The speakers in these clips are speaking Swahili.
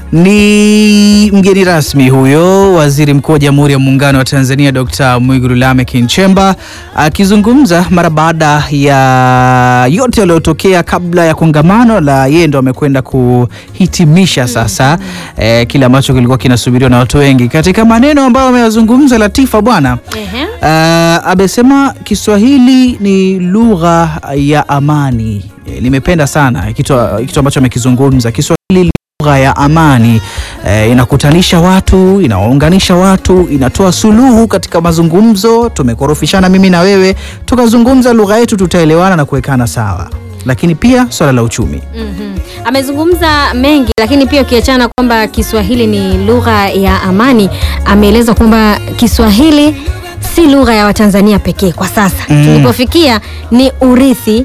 Ni mgeni rasmi huyo Waziri Mkuu wa Jamhuri ya Muungano wa Tanzania Dr. Mwigulu Lameck Nchemba akizungumza mara baada ya yote yaliyotokea kabla ya kongamano la yeye ndo amekwenda kuhitimisha sasa eh, kile ambacho kilikuwa kinasubiriwa na watu wengi. Katika maneno ambayo ameyazungumza Latifa bwana Ehe. Uh, amesema Kiswahili ni lugha ya amani. E, nimependa sana kitu, kitu ambacho amekizungumza. Kiswahili ni lugha ya amani e, inakutanisha watu, inawaunganisha watu, inatoa suluhu katika mazungumzo. Tumekorofishana mimi na wewe, tukazungumza lugha yetu, tutaelewana na kuwekana sawa. Lakini pia swala la uchumi Mhm. Amezungumza mengi lakini pia ukiachana kwamba Kiswahili ni lugha ya amani, ameeleza kwamba Kiswahili si lugha ya Watanzania pekee kwa sasa. Mm. Tulipofikia ni urithi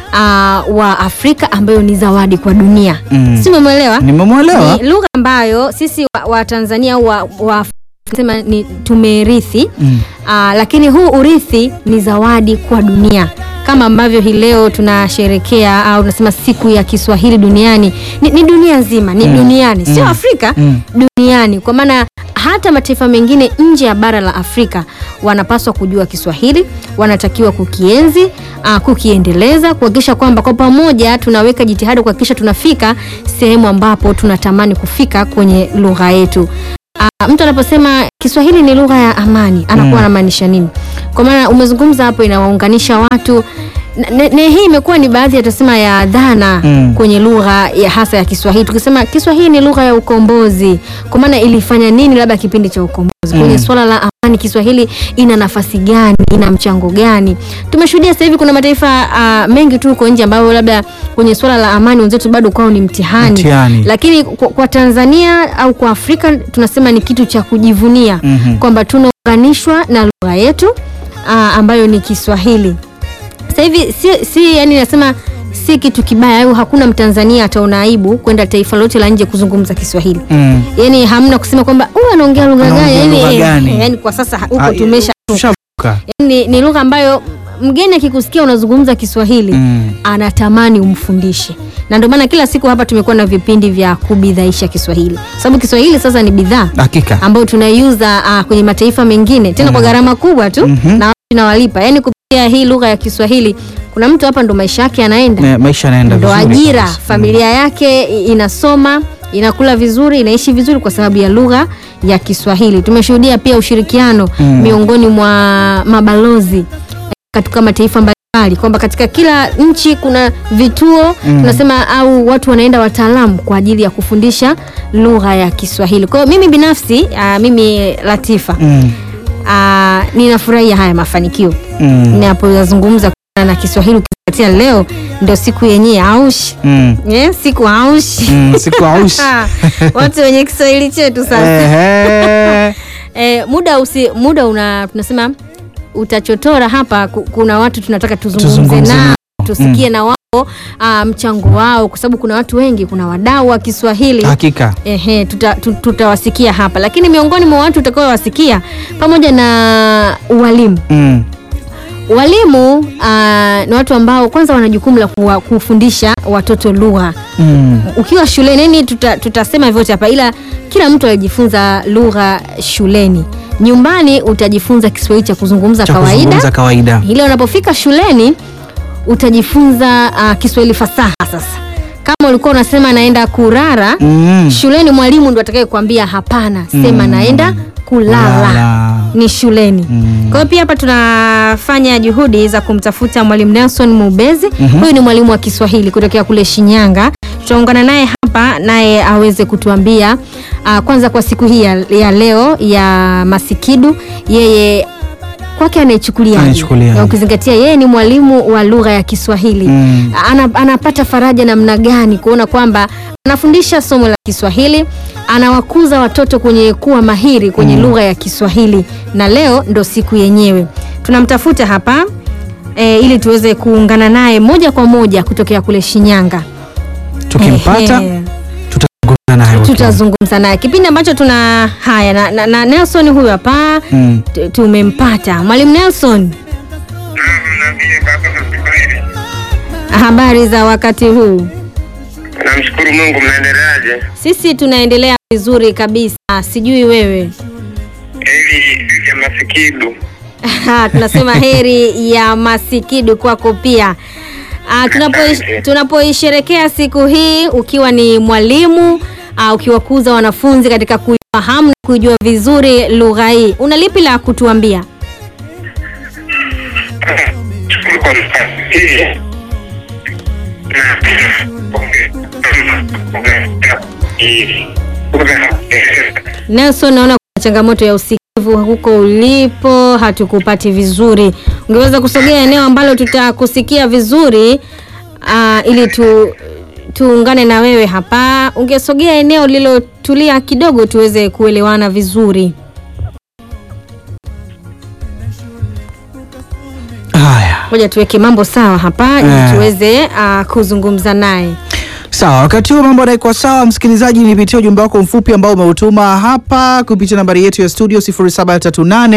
uh, wa Afrika ambayo ni zawadi kwa dunia. Mm. Si umemwelewa? nimemwelewa. Ni lugha ambayo sisi wa, wa Tanzania au wa, wa sema ni tumerithi Mm. Aa, lakini huu urithi ni zawadi kwa dunia kama ambavyo hii leo tunasherekea au tunasema siku ya Kiswahili duniani ni, ni dunia nzima ni Mm. duniani sio Mm. Afrika Mm. duniani kwa maana hata mataifa mengine nje ya bara la Afrika wanapaswa kujua Kiswahili, wanatakiwa kukienzi, uh, kukiendeleza, kuhakikisha kwamba kwa pamoja tunaweka jitihada kuhakikisha tunafika sehemu ambapo tunatamani kufika kwenye lugha yetu. Uh, mtu anaposema Kiswahili ni lugha ya amani anakuwa Mm. anamaanisha nini? Kwa maana umezungumza hapo, inawaunganisha watu na, na, na hii imekuwa ni baadhi ya tusema ya dhana Mm. kwenye lugha ya hasa ya Kiswahili. Tukisema Kiswahili ni lugha ya ukombozi, kwa maana ilifanya nini labda kipindi cha ukombozi kwenye Mm. swala la amani, Kiswahili ina nafasi gani? Ina mchango gani? Tumeshuhudia sasa hivi kuna mataifa uh, mengi tu huko nje ambayo labda kwenye swala la amani wenzetu bado kwao ni mtihani, Mtihani. lakini kwa, kwa Tanzania au kwa Afrika tunasema ni kitu cha kujivunia Mhm. kwamba tunaunganishwa na lugha yetu uh, ambayo ni Kiswahili. Sasa hivi si, si yani nasema si kitu kibaya au hakuna Mtanzania ataona aibu kwenda taifa lote la nje kuzungumza Kiswahili. Mm. Yaani hamna kusema kwamba huyu anaongea lugha gani? Anaongea Yaani lugha eh, gani? yaani kwa sasa huko Ah, tumesha tushavuka. ni, ni lugha ambayo mgeni akikusikia unazungumza Kiswahili Mm. anatamani umfundishe, na ndio maana kila siku hapa tumekuwa na vipindi vya kubidhaisha Kiswahili, sababu Kiswahili sasa ni bidhaa Hakika. ambayo tunaiuza uh, kwenye mataifa mengine tena kwa gharama kubwa tu Mhm. na watu tunawalipa. Yani kupitia hii lugha ya Kiswahili kuna mtu hapa ndo maisha yake yanaenda, Ne, maisha yanaenda ndo vizuri ajira, kabisa. familia yake i- inasoma inakula vizuri, inaishi vizuri kwa sababu ya lugha ya Kiswahili. Tumeshuhudia pia ushirikiano Mm. miongoni mwa mabalozi eh, katika mataifa mbalimbali kwamba katika kila nchi kuna vituo Mm. tunasema au watu wanaenda wataalamu kwa ajili ya kufundisha lugha ya Kiswahili. Kwa hiyo mimi binafsi uh, mimi Latifa Mm. uh, ninafurahia haya mafanikio Mm. ninapoyazungumza kuhusiana na Kiswahili ukizingatia leo ndio siku yenyewe aushi Mm. yeah, siku aushi Mm. Siku aushi. watu wenye Kiswahili chetu sasa Ehe. eh, muda usi, muda una tunasema utachotora hapa. ku- Kuna watu tunataka tuzungumze Tuzungumze nao nao. tusikie na wao ah, mchango wao, kwa sababu kuna watu wengi, kuna wadau wa Kiswahili Hakika. Ehe, tuta, tu- tutawasikia hapa, lakini miongoni mwa watu utakaowasikia pamoja na walimu Mm. walimu ah, ni watu ambao kwanza wana jukumu la kuwa- kufundisha watoto lugha Mm. ukiwa shuleni yani tuta, tutasema vyote hapa ila kila mtu alijifunza lugha shuleni nyumbani utajifunza kiswahili cha kuzungumza Cha kawaida kuzungumza kawaida. ile unapofika shuleni utajifunza uh, kiswahili fasaha sasa kama ulikuwa unasema naenda kurara Mm. shuleni mwalimu ndo atakaye kuambia hapana sema Mm. naenda kulala Lala. ni shuleni Mm. kwa hiyo pia hapa tunafanya juhudi za kumtafuta mwalimu Nelson Mubezi huyu ni mwalimu wa Kiswahili kutokea kule Shinyanga tutaungana naye hapa naye aweze kutuambia uh, kwanza kwa siku hii ya, ya leo ya Masikidu yeye kwake anaichukuliaje Anaichukuliaje? na ukizingatia yeye ni mwalimu wa lugha ya Kiswahili Mm. ana, anapata faraja namna gani kuona kwamba anafundisha somo la Kiswahili anawakuza watoto kwenye kuwa mahiri kwenye lugha ya Kiswahili na leo ndo siku yenyewe tunamtafuta hapa e, ili tuweze kuungana naye moja kwa moja kutokea kule Shinyanga Tukimpata Ehe. tutazungumza naye. tutazungumza naye kipindi ambacho tuna haya na, na, na Nelson huyu hapa Mm. tu- tumempata mwalimu Nelson Naambie baba na Kiswahili. habari za wakati huu Namshukuru Mungu, mnaendeleaje? Sisi tunaendelea vizuri kabisa, sijui wewe. Heri ya masikidu. Ha, tunasema heri ya masikidu kwako pia. Ah, tunapo- tunapoisherekea siku hii ukiwa ni mwalimu ah, ukiwakuza wanafunzi katika kuifahamu na kuijua vizuri lugha hii, una lipi la kutuambia? Shukuru kwa nafasi hii. Nelson, naona kuna changamoto ya usikivu huko ulipo, hatukupati vizuri. Ungeweza kusogea eneo ambalo tutakusikia vizuri ah, ili tu tuungane na wewe hapa. Ungesogea eneo lilotulia kidogo tuweze kuelewana vizuri. Haya, Ngoja tuweke mambo sawa hapa ili Eh. tuweze ah, kuzungumza naye. sawa. Wakati huo mambo yanaikuwa sawa, msikilizaji, nipitie ujumbe wako mfupi ambao umeutuma hapa kupitia nambari yetu ya studio 0738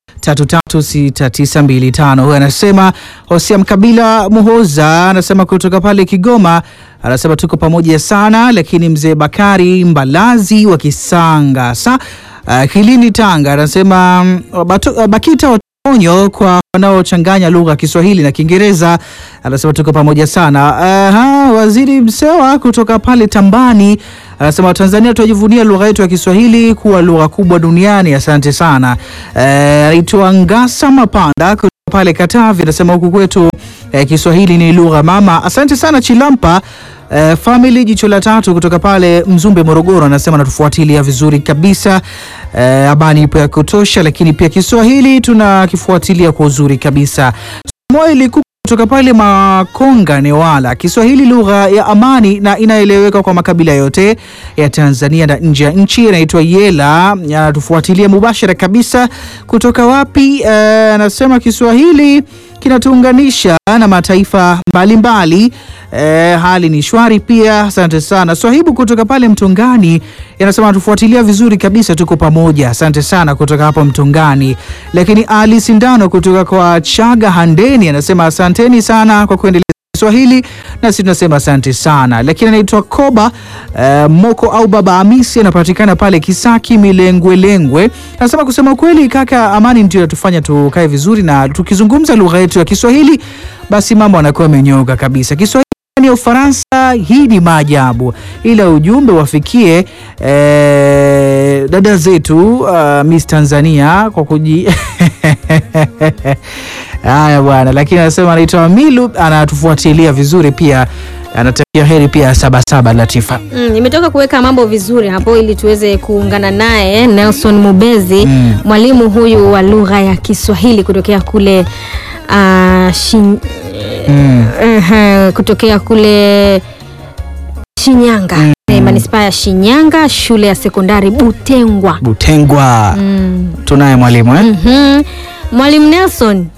336925. Huyu anasema Hosea Mkabila Muhoza anasema kutoka pale Kigoma, anasema tuko pamoja sana, lakini mzee Bakari Mbalazi wa Kisanga sa uh, Kilini Tanga anasema mm, batu, uh, BAKITA onyo kwa wanaochanganya lugha ya Kiswahili na Kiingereza. Anasema tuko pamoja sana. Aha, waziri Msewa kutoka pale Tambani anasema Tanzania tunajivunia lugha yetu ya Kiswahili kuwa lugha kubwa duniani. Asante sana. Eh, Anaitwa Ngasa Mapanda kutoka pale Katavi anasema huku kwetu eh, Kiswahili ni lugha mama. Asante sana Chilampa. Uh, family jicho la tatu kutoka pale Mzumbe Morogoro anasema natufuatilia vizuri kabisa. Uh, habari ipo ya kutosha, lakini pia Kiswahili tunakifuatilia kwa uzuri kabisa. Samuel Kuku kutoka pale Makonga Newala, Kiswahili lugha ya amani na inaeleweka kwa makabila yote ya Tanzania na nje ya nchi. Anaitwa Yela, anatufuatilia mubashara kabisa kutoka wapi? Eh, Anasema Kiswahili kinatuunganisha na mataifa mbalimbali. Eh, hali ni shwari pia. Asante sana Swahibu kutoka pale Mtongani anasema tufuatilia vizuri kabisa, tuko pamoja. Asante sana kutoka hapo Mtongani. Lakini Ali Sindano kutoka kwa Chaga Handeni anasema asanteni sana kwa kuendelea Kiswahili nasi tunasema asante sana. Lakini anaitwa Koba eh, Moko au Baba Hamisi anapatikana pale Kisaki Milengwelengwe, anasema kusema kweli kaka, amani ndio inatufanya tukae vizuri, na tukizungumza lugha yetu ya Kiswahili basi mambo anakuwa amenyooka kabisa. Kiswahili ya Ufaransa, hii ni maajabu, ila ujumbe wafikie eh, dada zetu uh, Miss Tanzania kwa kuji haya bwana, lakini anasema anaitwa Milu, anatufuatilia vizuri pia, anatakia heri pia Sabasaba Latifa. Mm, nimetoka kuweka mambo vizuri hapo ili tuweze kuungana naye Nelson Mubezi Mm. mwalimu huyu wa lugha ya Kiswahili kutokea kule uh, shin, Mm. uh, kutokea kule Shinyanga mm. manispaa ya Shinyanga shule ya sekondari Butengwa. Butengwa Mm. tunaye mwalimu eh? Mhm. Mwalimu Nelson,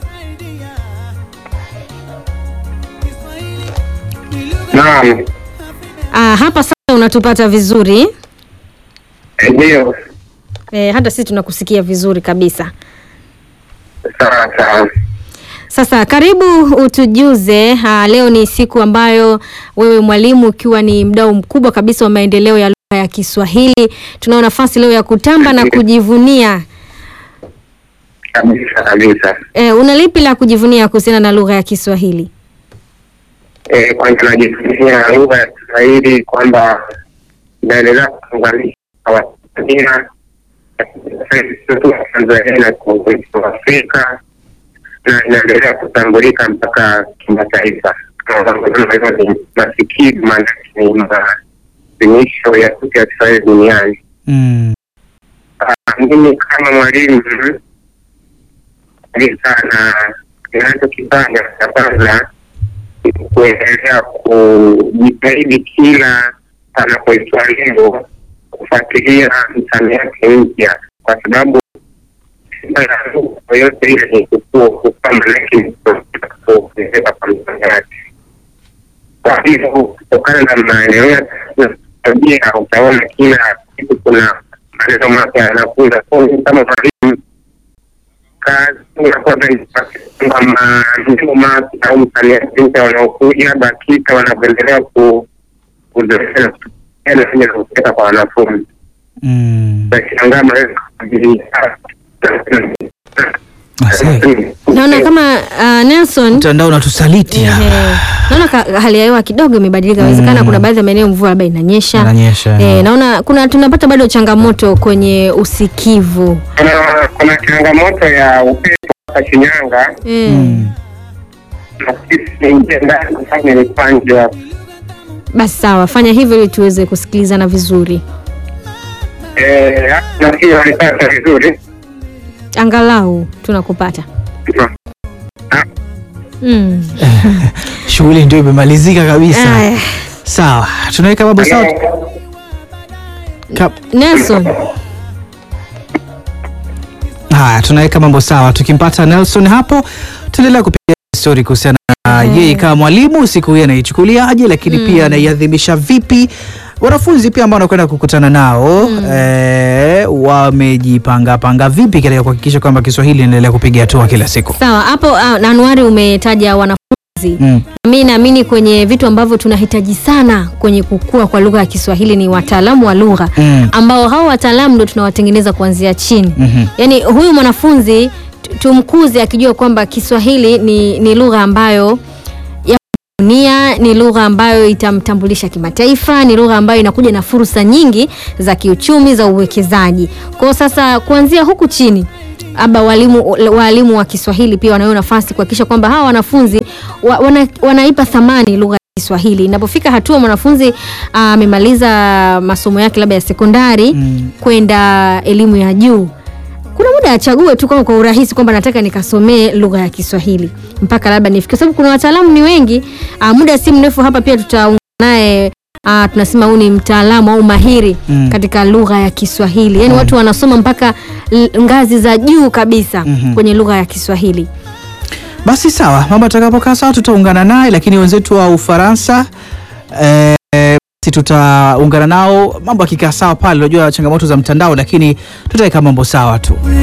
Naam, ah, hapa sasa unatupata vizuri ndio. e, hata sisi tunakusikia vizuri kabisa. Sawa sawa. Sasa karibu utujuze. Ha, leo ni siku ambayo wewe mwalimu ukiwa ni mdau mkubwa kabisa wa maendeleo ya lugha ya Kiswahili, tunao nafasi leo ya kutamba na kujivunia. Kabisa kabisa. E, una lipi la kujivunia kuhusiana na lugha ya Kiswahili? Eh, kwanza najivunia lugha ya Kiswahili kwamba inaendelea kuunganisha Watanzania sio tu wa Tanzania na kuunganisha wa Afrika na inaendelea kutambulika mpaka kimataifa. Hizo ni masikivu, maanake ni maadhimisho ya siku ya Kiswahili duniani. Mm. Ah, mimi kama mwalimu ni sana ninachokifanya cha kwanza ni kuendelea kujitahidi kila panapoitwa leo kufuatilia msamiati mpya, kwa sababu sifa ya lugha yoyote ile ni kukua kukua, manake ni kuongezeka kwa msamiati. Kwa hivyo kutokana na maendeleo ya teknolojia utaona kila siku kuna maneno mapya yanakuja. Kwa hiyo kama mwalimu kazi unakwenda kwamba maneno mapya au msamiati mpya wanaokuja BAKITA wanavyoendelea ku- uzoefu na kutumia kupeleka kwa wanafunzi. Mm. Nashangaa maweza Asante. Naona kama uh, Nelson Mtandao unatusaliti Ehe. hapa. naona ka- hali ya hewa kidogo imebadilika, inawezekana Mm. kuna baadhi ya maeneo mvua labda inanyesha. Inanyesha. Eh, naona kuna tunapata bado changamoto kwenye usikivu. kuna kuna changamoto ya upepo hapa Shinyanga, Eh, Mm. na sisi ingia ndani kufanya ilikuwa nje hapo. Basi sawa, fanya hivyo ili tuweze kusikilizana vizuri, Eh, nafikiri walipata vizuri. angalau tunakupata. Mm. Shughuli ndio imemalizika kabisa. Aya, Sawa, tunaweka mambo sawa. Ka- Nelson, Haya, tunaweka mambo sawa. Tukimpata Nelson hapo, tuendelea kupiga stori kuhusiana na yeye kama mwalimu, siku hii anaichukuliaje, lakini pia anaiadhimisha vipi. Wanafunzi pia ambao wanakwenda kukutana nao eh, wamejipanga panga vipi katika kuhakikisha kwamba Kiswahili inaendelea kupiga hatua kila siku. sawa hapo. Uh, Anuari umetaja wanafunzi Mm. Mi naamini kwenye vitu ambavyo tunahitaji sana kwenye kukua kwa lugha ya Kiswahili ni wataalamu wa lugha Mm. ambao hao wataalamu ndo tunawatengeneza kuanzia chini. Mhm. Yaani huyu mwanafunzi tu- tumkuze akijua kwamba Kiswahili ni, ni lugha ambayo ya dunia, ni lugha ambayo itamtambulisha kimataifa, ni lugha ambayo inakuja na fursa nyingi za kiuchumi, za uwekezaji. Kwa hiyo sasa kuanzia huku chini aba walimu walimu wa Kiswahili pia wanayo nafasi kuhakikisha kwamba hawa wanafunzi wa, wana, wanaipa thamani lugha ya Kiswahili. Inapofika hatua mwanafunzi ah, amemaliza masomo yake labda ya sekondari Mm. kwenda elimu ya juu kuna muda achague tu kama kwa urahisi kwamba nataka nikasomee lugha ya Kiswahili mpaka labda nifike, sababu kuna wataalamu ni wengi. Uh, muda si mrefu hapa pia tutaungana naye uh, tunasema huyu ni mtaalamu au mahiri Mm. katika lugha ya Kiswahili, yaani watu wanasoma mpaka l- ngazi za juu kabisa Mhm. kwenye lugha ya Kiswahili. Basi sawa, mambo atakapokaa sawa tutaungana naye, lakini wenzetu wa Ufaransa eh, basi tutaungana nao mambo akikaa sawa pale. Unajua changamoto za mtandao, lakini tutaweka mambo sawa tu.